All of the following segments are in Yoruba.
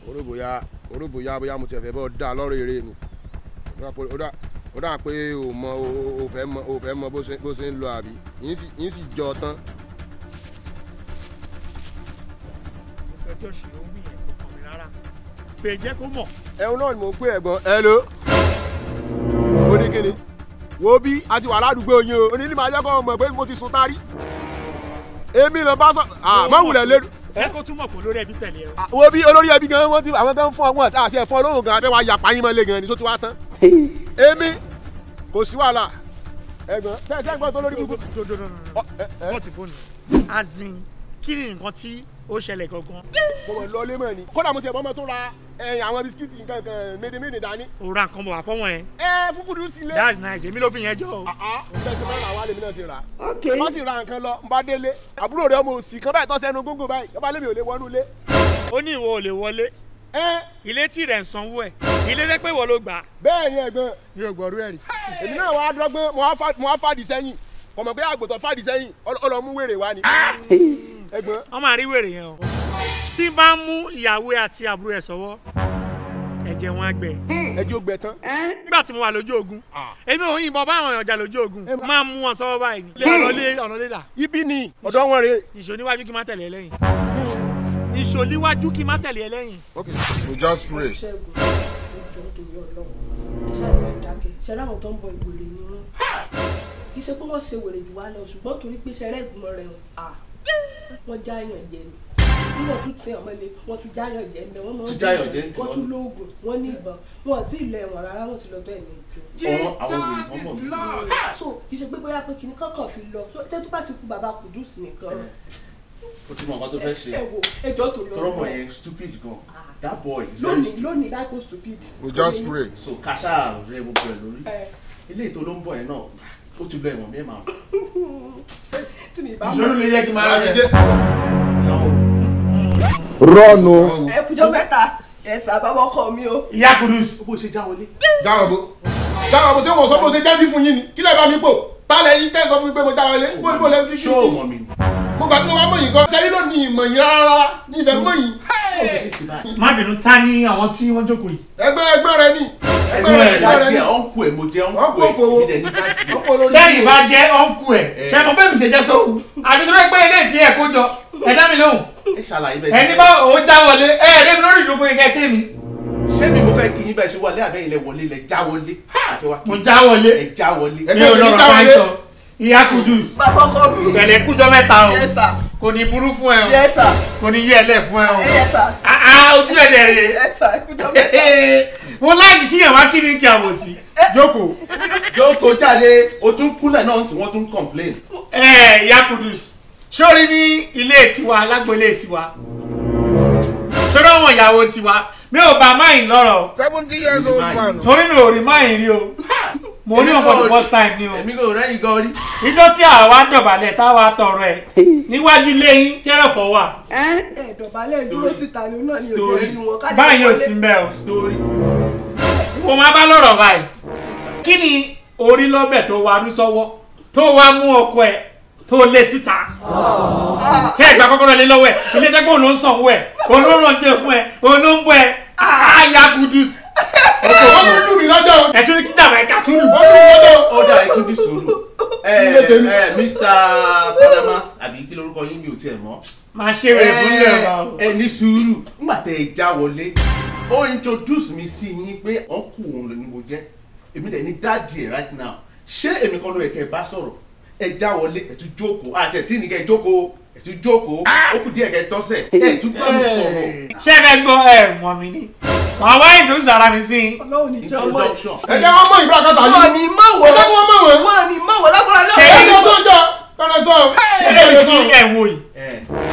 oró bóyá oró bóyá bóyá mo tiẹ̀ fẹ́ bọ́ dá lọ́rọ̀ eré ni Ó dà pé- ó dà- ó dà pé o mọ o- o fẹ́ mọ o fẹ́ mọ bó ṣe bó ṣe ń lọ àbí yín sì yín sì jọ tán. ẹjọ́ ṣì ló ń wí yẹn kò kàn mí rárá pé jẹ́ kó mọ̀ ẹ̀hún náà ni mò ń pè ẹ̀gbọ́n ẹ ló ó ní kíni wo bí a ti wà ládùúgbò yín o onílé máa jẹ́ kó mọ̀ pé mo ti sun tari èmi lọ bá sọ àmọ́ wulẹ̀ lérú ẹ kó túmọ̀ pé olórí ẹbí tẹ̀lé ẹ o. wo bí olórí ẹbí gan wọn ti àwọn gan fún ọgbọ́n àti àti ẹ̀fọn olóhùn gan abẹ́ wa yapa yín mọ́lẹ̀ gan ni tó ti wá tán èmi kò sí wàhálà ẹ̀gbọ́n tẹ́ ẹ sẹ́gbọ́n tó lórí gbogbo. Ọ, ẹ, ẹ, wọ́n ti fóònù azin kí ni nǹkan tí ó ṣẹlẹ̀ gangan mo mọ̀ lọ lé mọ̀ ni kódà mo ti ẹ̀bọ́n mọ́ tó ra ẹ̀yìn àwọn bisikíìtì nǹkan kan médèmédè dání. ó ra nǹkan bọ̀ wá fọ́wọ́n ẹ ẹ fúkúrú sílé. that's nice èmi ló fi yẹn jọ o. àá ǹjẹ́ ti máa ń ra wá lèmi náà ti rà. wọ́n sì ra nǹkan lọ n bá délé àbúrò rẹ̀ ọmọ òsì kan báyìí tó sẹ́nu gógó báyìí yọba lèmi ò lè wọnú ilé. ó ní ìwọ ò lè wọlé ẹ ilé tí rẹ̀ ń sanwó ẹ̀ ilé rẹ̀ pé ìwọ ló gbà á. bẹ́ẹ̀ ni ẹ̀gbọ́n mi ò gbọ́rú ẹ̀ rí. èmi náà wàá dọ́gbọ́n mo wá fà- mo wá fàdí sẹ́yìn kò mọ̀ pé àgbòtọ̀ fàdí sẹ́yìn ọlọ- ọlọ́mú wèrè wá ni. ẹ̀gbọ́n wọ́n máa rí wèrè yẹn o. tí bá ń mú ìyàwó ẹ̀ àti àbúrò ẹ̀ sọ́wọ́ ẹ̀jẹ̀ wọn á gbẹ. ẹjọ́ gbẹ tán. nígbà tí mo wà lójú ogun èmi ò yìnbọn bá àwọn èèyàn jà lójú ogun máa mú wọn sọ́wọ́ báyìí ni. lé ọ̀nà lé ọ̀nà lé là ibi ni ọ̀dọ́ wọn rè. ìṣó níwájú kí n má tẹ̀lé ẹ lẹ́yìn. ìṣó níwájú kí n má tẹ̀lé ẹ lẹ́yìn. okay we just pray. ṣẹ́gun ìjọ torí ọlọ́run ẹ ṣáà ní ìdákẹ́ ṣe láwọn tó ń bọ ìwèrè ni wọ́n kì í ṣe pé wọ́n ṣe wèrè jù wá lọ ṣùgbọ́n torí pé ṣẹrẹ́ ìgbìmọ̀ rẹ̀ hàn wọ́n jáyàn jẹ ni bí wọ́n tún tẹ ọmọ ilé wọ́n tún jáyàn jẹ ń bẹ wọ́n máa ń Tún jáyàn jẹ ń tì wọ́n wọ́n. tún lóògùn wọ́n ní ìbọn wọn àti ilẹ̀ ẹ̀wọ̀n rárá wọ́n ti lọ bẹ́ẹ̀ ní ìjọ Àwọn àwọn wèrè kan mọ̀ mí. so kì í ṣe pé bóyá pé kìnnì kankan fi lọ So, tẹ́ tó bá ti kú bàbá Kudus nìkan O ti mọ nǹkan tó fẹ́ ṣe. ẹ wo ẹjọ́ torí Tọrọ mọ ọlọ́run yẹn stupid gan. That boy is very lónìí stupid. lónìí láì kó stupid we just pray. So kàṣà rẹ gbogbo ẹ̀ lórí. ẹ Ilé ètò ló ń bọ̀ yẹn náà. Ó ti lọ ẹ̀wọ̀n mẹ́ẹ̀mà. tí mi bá Ìṣòro lè yẹ kí n máa láti rẹ̀. dé. rọ́ọ̀nù. ẹ kújọ mẹ́ta ẹ sábà wọkọ mi o. ìyá kudus Bó ṣe já wọlé. jáwọ́ bó jáwọ́ bó ṣé wọ́n sọ bó ṣe jẹ́ bí fún yín ni kí lè bá mi pò tálẹ̀ yín tẹ́ sọ fún mi pé mo jáwọ́ lé bó ni mo lè fi Ṣé o mọ̀ mi? mo gbà tí mo bá mọ̀ yín gan sẹ́yìn ló ní ìmọ̀ yín rárá ní ìfẹ́ mọ̀ yín. Ó lè ṣe sí báyìí. má bínú ta ni àwọn tí wọ́n jókòó yìí. ẹgbẹ́ ẹgbẹ́ rẹ ni ẹgbẹ́ Ẹgbẹ́ rẹ ẹ̀ ẹgbẹ́ rẹ dájú ni ẹ̀ ọ̀nkù ẹ̀ mo jẹ́ ọ̀nkù Ọ̀nkù ẹ̀ òfowó. ìdẹ̀ ní dájú. ọ̀pọ̀ olórí. sẹ́yìn bá jẹ́ ọ̀nkù ẹ̀ ṣe mo bẹ́ẹ̀ mi ṣe jẹ́ sóhun àbí tó rẹ́ pé ilé ìtì ẹ̀ kó jọ ẹ dá mi lóhùn Ẹ ṣàlàyé bẹ́ẹ̀ ẹni bá òun já wọlé ẹ ẹ̀ débi lórí ìdókòwò yẹn kẹ́ mi Ṣé mi mo fẹ́ kí yín bẹ́ẹ̀ ṣe wọlé àbẹ́yìn lẹ wọlé lẹ já wọlé? Àfẹ́ wa kí mo já wọlé ẹ já wọlé. Ẹ- mi ò lọ́rọ̀ máa ń sọ ìyá kudus bàbá ọkọ mi. pẹ̀lẹ́ kújọ mẹ́ta o Yes, sir. kò ní burú fún ẹ o Yes, sir. kò ní yí ẹ lẹ̀ fún ẹ o Yes, sir. Ah, ah, ojú ẹ̀ dẹ̀ rè Yes, sir. ẹ kújọ mẹ́ta. mo láàyè kíyàn wá kí ni kí a wò sí jókòó Jókòó jáde, o tún kúnlẹ̀ náà sì wọ́n tún complain. ẹ ìyá kudus sórí ní ilé tiwa alágbélé tiwa sórí àwọn ìyàwó tiwa mi ò bá máyìn lọ́rọ̀ seventy years old man. torí mi ò rí máyìn rí o mo rí wọn for the first time ni o Èmi kò rẹ́yìn gan rí. ìjọ tí àwa dọ̀bálẹ̀ táwa tọrọ ẹ̀ níwájú ilé yín tẹ́rẹ̀fọ́ wà ẹ dọ̀bálẹ̀ dúró síta ni náà ni òjò Story. rí wọn. ká lè báyìí ò wọlé. sí mbẹ́ o Story. mo máa bá lọ́rọ̀ báyìí kí ni orí lọ́bẹ̀ tó wa rú sọ́wọ́ tó wá mú ọkọ ẹ̀ tó lé síta tẹ́ ẹ̀ gba kọ́kọ́rọ́ lé lọ́wọ́ ẹ̀ ilé tẹ́gbọ́n òun ló ń sanwó ẹ̀ òun ló ń rànjẹ́ fún ẹ̀ òun ló ń bọ́ ẹ̀ àyà kudus wọ́n tún lù mí lọ́jọ́ ẹ̀ tún ní kí dàbà ẹ̀ka tún lù. wọ́n lù mí lọ́jọ́. Ó dà ètò bí sùúrù. Ẹ Ilé tèmi. ẹ Mr. Panama àbí kí lorúkọ yín mi ò tiẹ̀ mọ̀. máa ṣe wèrè fún ilé ọba o. ẹ ní sùúrù nígbà tẹ ẹ já wọlé ó introduce mi sí yín pé ọ̀nkù òun ni mo jẹ́ èmi dẹ̀ ní dáàdì ẹ̀ right now ṣé èmi kan ló yẹ kẹ́ ẹ bá sọ̀rọ̀ ẹ já wọlé ẹ tún jókòó àti ẹ̀ tí ní kẹ́ ẹ jókòó ẹ tún jókòó ó kù díẹ̀ kẹ́ ẹ tọ́sẹ̀ ẹ tún gbọ́ mi sọ̀rọ̀ ṣé ẹ fẹ́ gbọ́ ẹ mọ̀ mi ni màá wá ìdúró ara mi sí i. ọlọ́run ní jọ mọ́ ẹ̀. introduction ẹ jẹ́ wọ́n mọ̀ ìbúra kọ́ta wọn yìí. ni mọ̀ ẹ jẹ́ wọ́n wọ́n mọ̀ wọ́n. wọn ni mọ̀ wọ́n lágbára Ṣé ẹ náà. jẹ́ sọ́jọ́ kọ́nà sọ. ṣé lèmi tí ẹ̀ ń wò yìí ẹ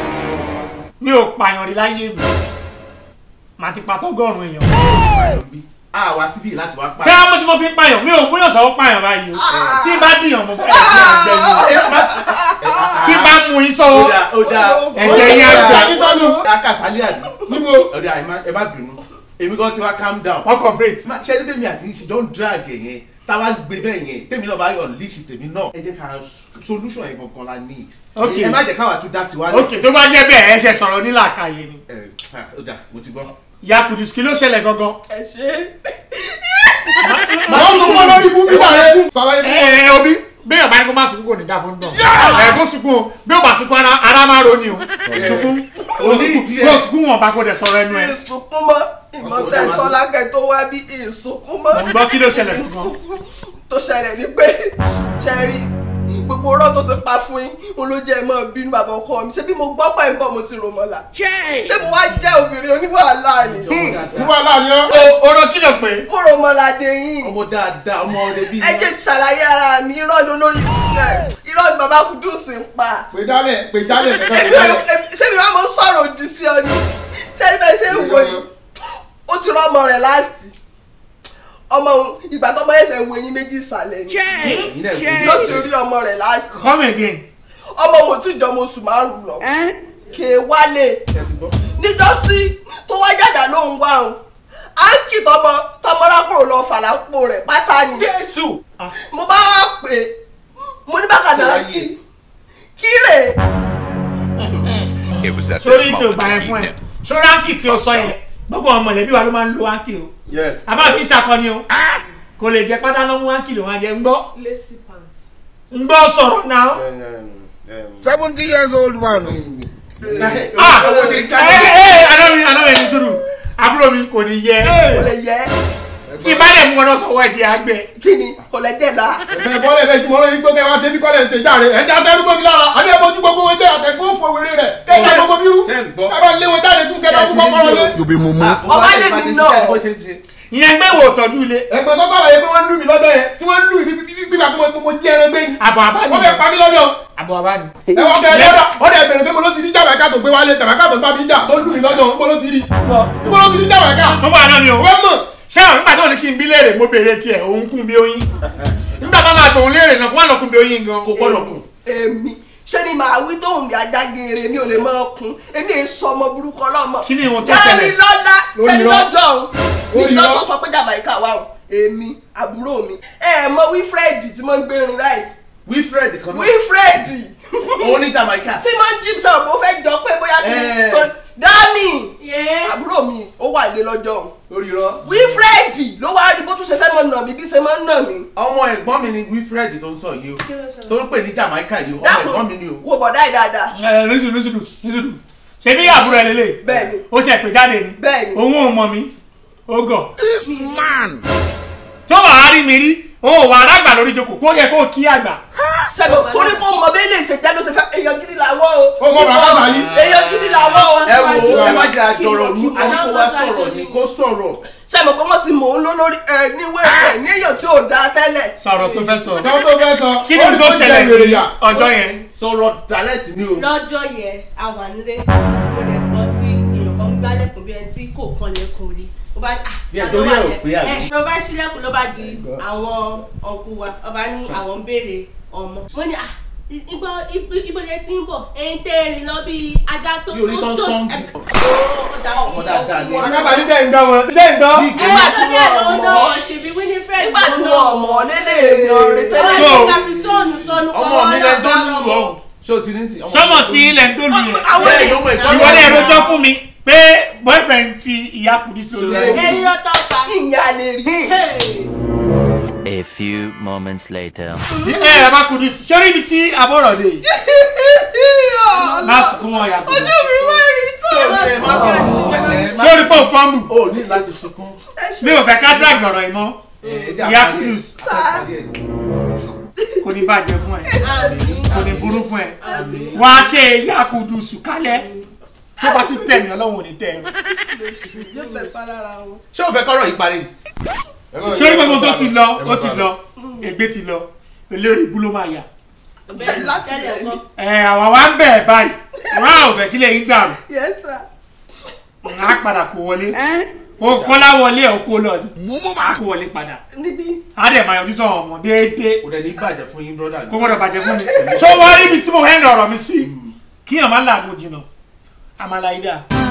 mi ò pààyàn rí láyé mi màá ti pa tọ́gọ́rùn-ún èèyàn. báyọ̀ bí a wá síbí láti wá pa ṣé àwọn tí mo fi ń pààyàn mi ò múyàn sọ́wọ́ pààyàn báyìí o tí bá dìyàn mo fẹ́ ẹ̀jẹ̀ àgbẹ̀ ni o tí bá mú yín ó sọ́wọ́ dá ó dá ẹ̀jẹ̀ yín àgbẹ̀ Akíntọ́nù. akásálẹ̀ àbí níbo. ọ̀dà ẹ má bínú èmi kan ti wá calm down wọ́n cooperate. Ma- ṣe ẹni bẹ́ẹ̀ mi àti ṣe don drag ẹ̀ yẹn táwa gbé bẹ́ẹ̀ yẹn tèmi náà bá yọ leash tèmi náà ẹ jẹ́ ká solution yẹn gangan la need. Ok. ẹ má jẹ́ káwa tún dá tiwa ok tó bá jẹ́ bẹ́ẹ̀ ẹ ṣe sọ̀rọ̀ nílàkàyè ni ẹ ó dà mo ti gbọ́. ìyá kùdùs kí ló ṣẹlẹ̀ gangan. ẹ ṣe màá sọ fún ọ lórí ibú bíbá rẹ sàlàyé ẹ fún ẹ obi bẹ́ẹ̀ bá ní kó má sunkún kò ní dá fún dán ẹ kó sunkún o bí ó bá sunkún ara ara máa ro ni o sunkún O ní ìdí ẹ̀. kó sunkún wọn bá kó dẹ̀ sọ̀rọ̀ ẹnu ẹ ìsunkún mọ́ ìmọ̀tẹ́ tọ́lákẹ́ tó wá bí ìsunkún mọ́ mo ń gbọ́ kí ló ṣẹlẹ̀ gangan. ìsunkún tó ṣẹlẹ̀ ni pé ṣẹ́rí gbogbo ọ̀rọ̀ tó ti pa fún yín òun ló jẹ́ ẹ mọ́ bínú bàbá ọkọ mi ṣé bí mo gbọ́ pẹ̀ ń bọ̀ mo ti rò mọ́lá ṣé mo wá jẹ́ obìnrin oníwàhálà ni níwá láàrin ọ. so oró kí ló pé mo rò mọ́lá dé yín ọmọ dáadáa ọmọ ọdẹ bíi ẹ jẹ́ ṣàlàyé ara mi irọ́ ni olórí irọ́ ni bàbá Kúdùsì ń pa pè jálẹ̀ pè jálẹ̀ nìkan pè èmi jálẹ̀. èmi- ṣé mi wá mo ń sọ̀rọ̀ òdì sí ọ ni ṣé bẹ́ẹ̀ ṣe ń wò yìí ó ti rọ́ ọmọ rẹ̀ láti ọmọ òun ìgbà tó ọmọ ẹsẹ̀ ń wo eyín méjì ìsàlẹ̀ ni ẹ̀yin náà wò ló ó. ti rí ọmọ rẹ̀ láti come again ọmọ òun tí ìjọba oṣù márùn lọ kè é wálé ẹ ti gbọ́. níjọ́sí tó wá jàjà ló ń wá òun áńkì tọmọ tọmọlákùrò lọ fàlápò rẹ̀ pátá ni jésù mo bá wá pè é mo ní bákan náà kí kí rè é It was at sórí this ìpè moment ògbà yẹn that fún he ẹ knew. sórí áńkì tí o sọ yẹn gbogbo ọmọ mọ̀lẹ́bí wa ló máa ń lo áńkì o yes. àbá fi ṣàkọni o kò lè jẹ pátá lọ́mú áńkì ló máa jẹ ń gbọ́ lacy pants. ń gbọ́ sọ̀rọ̀ náà seventy years old man. ah owó ṣe ń ẹ jáde. ẹ àná mi àná mi ní sùúrù àbúrò mi kò ní yẹ kò lè yẹ tí bá dẹ̀ mú ọ lọ sọ̀wọ́ ẹ̀ di àgbẹ̀ kí ni kò lè jẹ́ la. ẹgbẹ́ bọ́lẹ̀ bẹ́ẹ̀ tí mo rí gbogbo ẹ̀ wá ṣe tí kọ́lẹ̀ ṣe jáde ẹ̀ dá sẹ́nu gbòmí lára àbí ẹ̀ bójú gbogbo wọn tẹ àtẹ̀kọ́ fún wèrè rẹ̀ kẹ́sà gbogbo bírú ṣe ń gbọ́. ẹ bá lé wọn jáde kú kẹ́ bá kú kọ́kọ́rọ́ lé. Yobe Momo. Ọba lè ní náà. bó ṣe ń ṣe. ìyẹn gbé wò tọ́jú ilé ẹgbẹ́ sọ́sọ́ àlàyé pé wọ́n lù mí lọ́dọ̀ yẹn tí wọ́n lù mí gbígbà tó mo jẹ́ ẹran gbé ni. àbọ̀ àbá wọ́n fẹ́ ni pa mí lọ́dọ̀. àbọ̀ àbá ni. ẹ wọ́n kẹ́ ẹ lọ́dọ̀ wọ́n dẹ̀ bẹ̀rẹ̀ pé mo ló ti ní jàmẹ́ká tó gbé wálé jàmẹ́ká tó bá mi jà tó lù mí lọ́dọ̀ mo ló ti rí mo ló ti ní jàmẹ́ká. mo bá àná ni o wọ́n mọ̀ ṣé àwọn nígbà tó ní kí n bí léèrè mo béèrè tiẹ̀ òun kún bí oyin nígbà bá máa gbòun léèrè náà kó má lọ kún bí oyin gan. kò gbọ́dọ̀ kù. èmi ṣé ni màá wí tóun bí ajágere mi ò lè máa kun èmi èyí sọ ọmọ burúkú ọlọ́mọ. Kí ni ìwọ̀n tó ṣẹlẹ̀? dárí lọ́lá Lórí sẹ́ni irọ́. lọ́jọ́ òun Lórí ní irọ́. lọ́jọ́ sọ pé jàmáìkà wà òun èmi àbúrò mi ẹ ẹ mọ wífrẹ́ẹ̀dì tí mo ń gbérin báyìí wilfred kan náà wífrẹ́ẹ̀dì òun ní jamaica. tí mo ń jí sọ mo fẹ́ jọ pé bóyá kí Eh. tó dámì Yes. àbúrò mi ó wà lé lọ́jọ́ òun lórí irọ́. wífrẹ́ẹ̀dì ló wá rí bó tún ṣe fẹ́ mọ̀ nà mí bí ṣe máa ń nà mí. ọmọ ẹ̀gbọ́n mi ni wilfred tó ń sọ yìí o tó ń pè ní jamaica yìí o ọmọ ẹ̀gbọ́n mi ni o. wo bọ̀dá yìí dáadáa ẹ nísìdù nísìdù nísìdù ṣe bí àbúrò ẹ lélẹ̀ Bẹ́ẹ̀ni. ó ṣe pè jáde ni Bẹ́ẹ̀ni. òun ò mọ̀ mí ó gọ̀ tó bá a rí mi rí o ò wà rágbà lórí ìjókòó kó yẹ kó kí àgbà sẹ́nu torí kó mọ bẹ́ẹ̀ lè ṣe jẹ́ ló ṣe fẹ́ èèyàn gidi làwọn o. Ó mọ bàbá Sàlí. èèyàn gidi làwọn o. ẹ wo ẹ má jẹ́ àjọrọ̀ Kí rú ló- àní kó wá sọ̀rọ̀ ni kó sọ̀rọ̀. sẹ́nu pé wọ́n ti mò ń lọ lórí ẹ níwé ẹ ní èèyàn tí ò dáa tẹ́lẹ̀. sọ̀rọ̀ tó fẹ́ sọ sọ́wọ́n tó fẹ́ sọ. kí ni ó ní tó kó jẹ́ ṣẹlẹ̀ wèrè ní yà. ọjọ́ yẹn sọ̀rọ̀ direct ni o. lọ́jọ́ yẹn a wà nílé mo lè gbọ́ tí èèyàn kan ń gbálẹ̀kùn bí ẹni tí kò kan lẹ́kùn rí mo bá ah Bí ẹ torí ẹ ò pé àbí? ẹ ló bá ṣílẹ̀kùn ló bá di àwọn ọ̀nkù wa ọba ní àwọn ń béèrè ọmọ mo ní ah igbó ibo lẹ ti ń bọ̀ ẹ̀yin tẹ́ ẹ rìn lọ bí ajá tó Bí orí tán sọ́ǹgì. ọmọ dáadáa ni. Àkàtà ní sẹ́ ń gbọ́ wọn. Sẹ́ ń gbọ́. Nígbà tí tí wọ́n wọ́n lọ mọ̀ ṣèbí Winifred nígbà tí wọ́n mọ̀ lélẹ̀ èèyàn rẹ̀ tẹ́lẹ̀. So- ọlọ́run kàfi sọ́ọ̀nù sọ́ọ̀nù ọmọ mi lẹ tó lù ọ ṣé o ti ní sí. sọmọ tí ilẹ̀ ń tó lu yẹn Àwọn bẹ́ẹ̀ èèyàn ló mọ ìtọ́jú. ìwọlé rojọ́ fún mi pé boyfriend ti ìyá kùdí sí olú ẹni rọ́tọ́ pa ìyá lè rí. Hey. A few moments later. ẹ ẹ bá kùdí sí sórí ibi tí abọ́rọ̀ dé má sunkún wọn yàtọ̀ ojú mi wá rí tó. ẹ má bọ̀ ẹ má sórí pò fọ́ọ̀mù o ní láti sunkún. mi ò fẹ́ ká drag ọ̀rọ̀ yìí mọ́ ìyá kudus kò ní bàjẹ́ fún ẹ kò ní burú fún ẹ wá ṣe ìyá kudus kálẹ̀ tó bá tún tẹ̀ mí ọlọ́run ò ní tẹ̀ ẹ́ yóò bẹ̀ falára wọn. ṣé o fẹ́ kọ́rọ̀ yìí parí ni. sórí gbogbo tó ti lọ ó ti lọ ègbé ti lọ eléré ibú ló máa yà bẹ́ẹ̀ Láti tẹ́lẹ̀ bẹ̀rẹ̀. kọ́ ẹ àwa wa ń bẹ̀ ẹ́ báyìí wọn á ò fẹ́ kílẹ̀ yín gbà yes sir. á padà kó wọlé o kọ́lá wọlé ẹ̀ kó lọ ni á kó wọlé padà níbí á dẹ̀ máa yọjú sọ̀rọ̀ ọmọ déédéé kò dẹ̀ ní bàjẹ́ fún yín brọ́dà kó gbọ́dọ̀ bàjẹ́ fún mi ṣó wọ́n rí ibi tí mo hẹ́ndì ọ̀rọ̀ mi sí kíyàn má làágùn jìnnà àmàlà ìdá